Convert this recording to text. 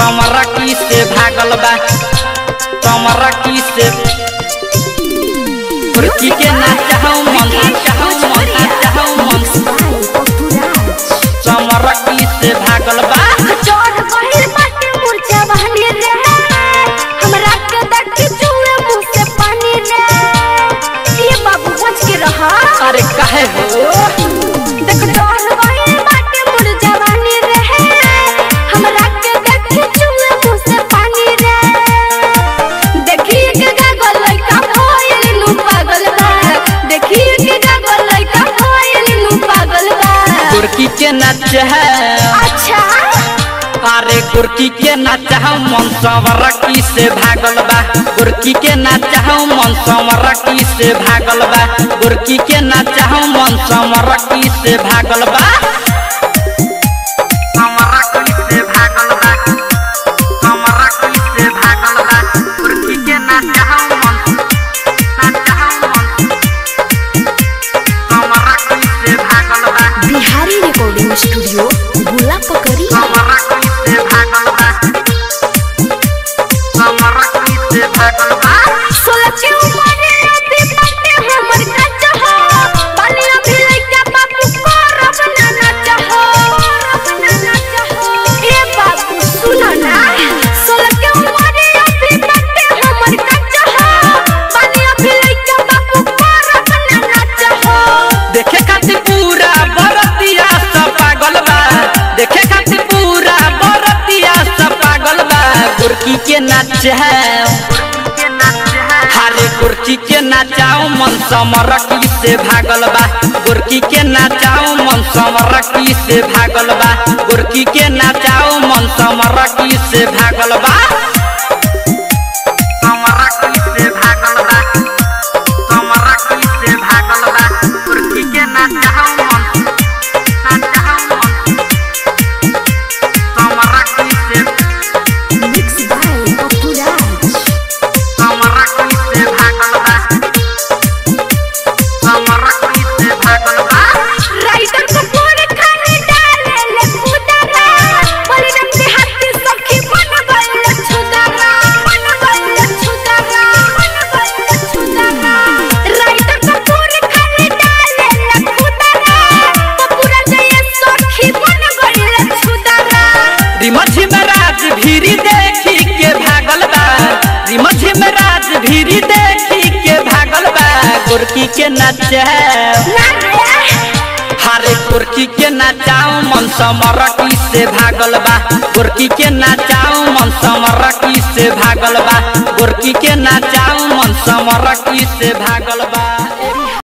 समरकी से भागल बा समरकी से कुर्की के ना चाहूं मन चाहूं मन चाहूं मन समरकी से भागल बा चोर पहिल बाटे मुर्चा बहनी रे हमरा के देख के चूहे मुंह से पानी रे ये बाबू बच के रहा अरे काहे हो देख चोर पहिल बाटे मुर्चा बहनी रे हमरा के देख के चूहे मुंह से पानी रे देखिए के गागल लइका भइल नु पागल बा देखिए के गागल लइका भइल नु पागल बा कुर्की के नाच है अच्छा अरे कुर्की के नाच है मन समरकी से भागल बा कुर्की के नाच है मन समरकी से भागल बा कुर्की के नाच है मन समरकी से भागल बा समरकी से भागल बा समरकी से भागल बा कुर्की के नाच है मन नाच है मन समरकी से भागल बा बिहारी रिकॉर्डिंग स्टूडियो गोला पकड़ी समरकी से भागल बा समरकी से भागल बा सोलह के उम्र अभी बाटे हमर कच्चा हो बाली अभी लइका बाबू को रब ना नाचा हो रब ना नाचा हो ए बाबू सुनो ना सोलह के उम्र अभी बाटे हमर कच्चा हो बाली अभी लइका बाबू को रब ना नाचा हो देखे खातिर पूरा बरतिया सब पागल बा देखे खातिर पूरा बरतिया सब पागल बा गुरकी के नाच है हारे गुरकी के नाचाओ मन समरकी से भागल बा गुरकी के नाचाओ मन समरकी से भागल बा गुरकी के नाचाओ मन समरकी से भागल बा समरकी से भागल बा समरकी से भागल बा कुर्की के नाचाओ मन नाचाओ मन समरकी से मिक्स बाय पपुराज समरकी से भागल बा समरकी से भागल बा राइटर को पूरे खाने डाले ले खुदारा परिणाम से हाथी सखी बन गइल छुदारा बन गइल छुदारा बन गइल छुदारा राइटर को पूरे खाने डाले ले खुदारा पूरा जय सखी बन गइल छुदारा रिमझी में राज भीरी देखी के भागल बा रिमझी में राज भीरी देखी के भागल बा गुरकी के नाच है ना रे हारे कुर्की के नाचाओ मन समरकी से भागल बा गुरकी के नाचाओ मन समरकी से भागल बा गुरकी के नाचाओ मन समरकी से भागल बा